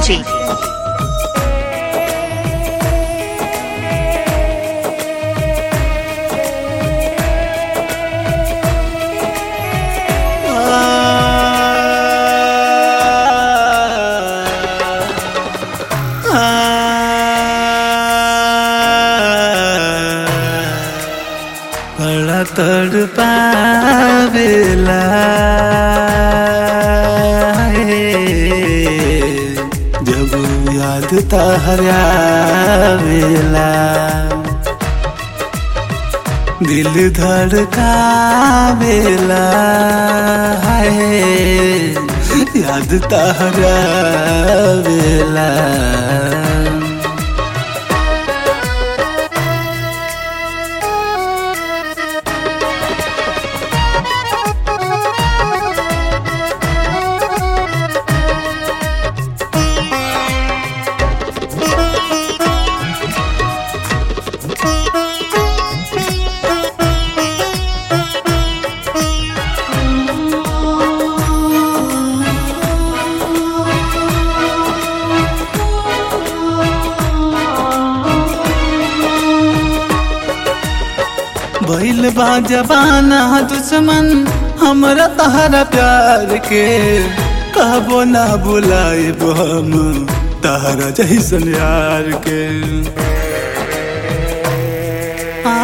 Ranji. बड़ा तड़ पावेला जब याद तहरावेला दिल धड़कावेला है याद तहरावेला भइल बा जबाना दुश्मन हमरा तहरा प्यार के कहबो ना बुलाइब हम तहरा जैसन यार के आ,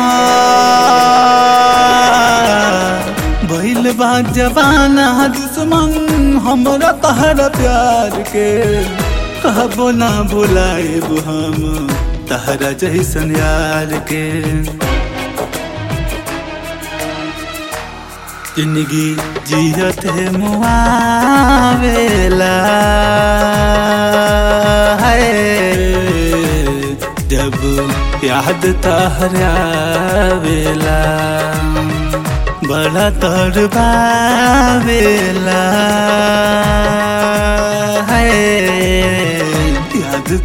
भइल बा जबाना दुश्मन हमरा तहरा प्यार के कहबो ना बुलाइब हम तहरा जैसन यार के जिंदगी जियत है मुआवेला है जब याद तहरावेला बड़ा तड़बावेला है याद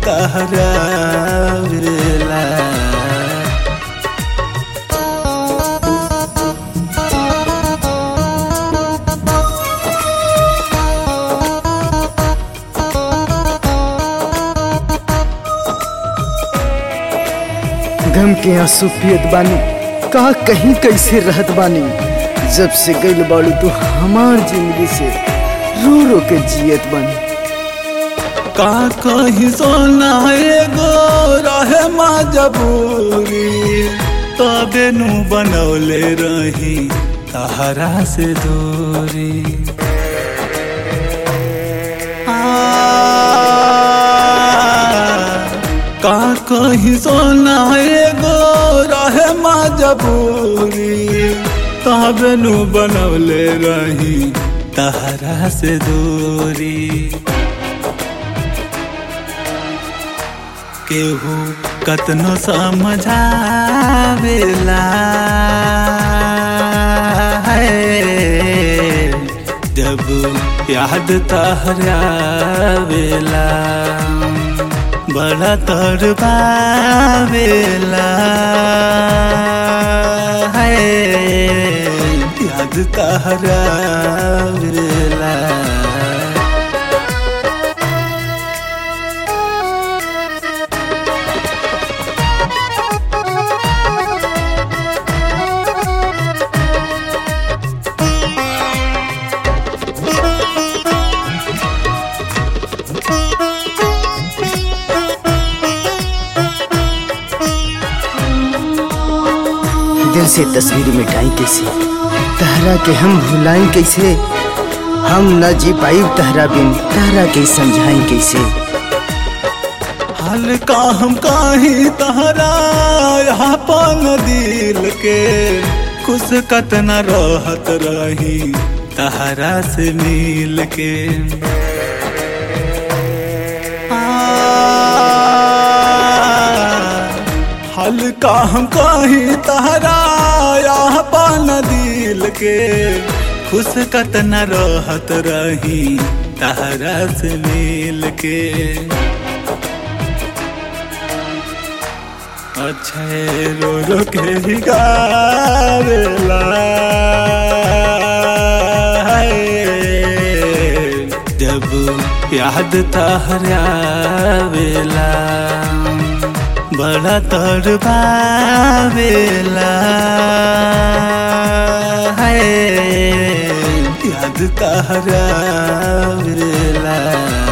तहरावेला गम के आंसू पियत बानी का कहीं कैसे रहत बानी जब से गइल बाड़ू तू हमार जिंदगी से रो रो के जियत बानी का कहीं सोना एगो रहे मजबूरी तबे नु बनौले रही तहरा से दूरी आ, का कहीं सोना एगो रहे मजबूरी तबे नु बनौले रही तहरा से दूरी केहू कतनो समझावेला है जब याद तहरावेला बड़ा तड़बावेला है याद तहरावेला दिल से तस्वीर मिटाई कैसे तहरा के हम भुलाई कैसे हम न जी पाई तहरा बिन तहरा के समझाई कैसे हाल का हम काही तहरा यहाँ पन दिल के खुश कतना रहत रही तहरा से मिल के आ, हाल का हम काही तहरा यहाँ पन दिल के खुश कतना रहत रही तहरा से मिल के अच्छे रो रो के ही गावेला हाय। जब याद तहरावेला बड़ा तड़पावेला है याद तहरावेला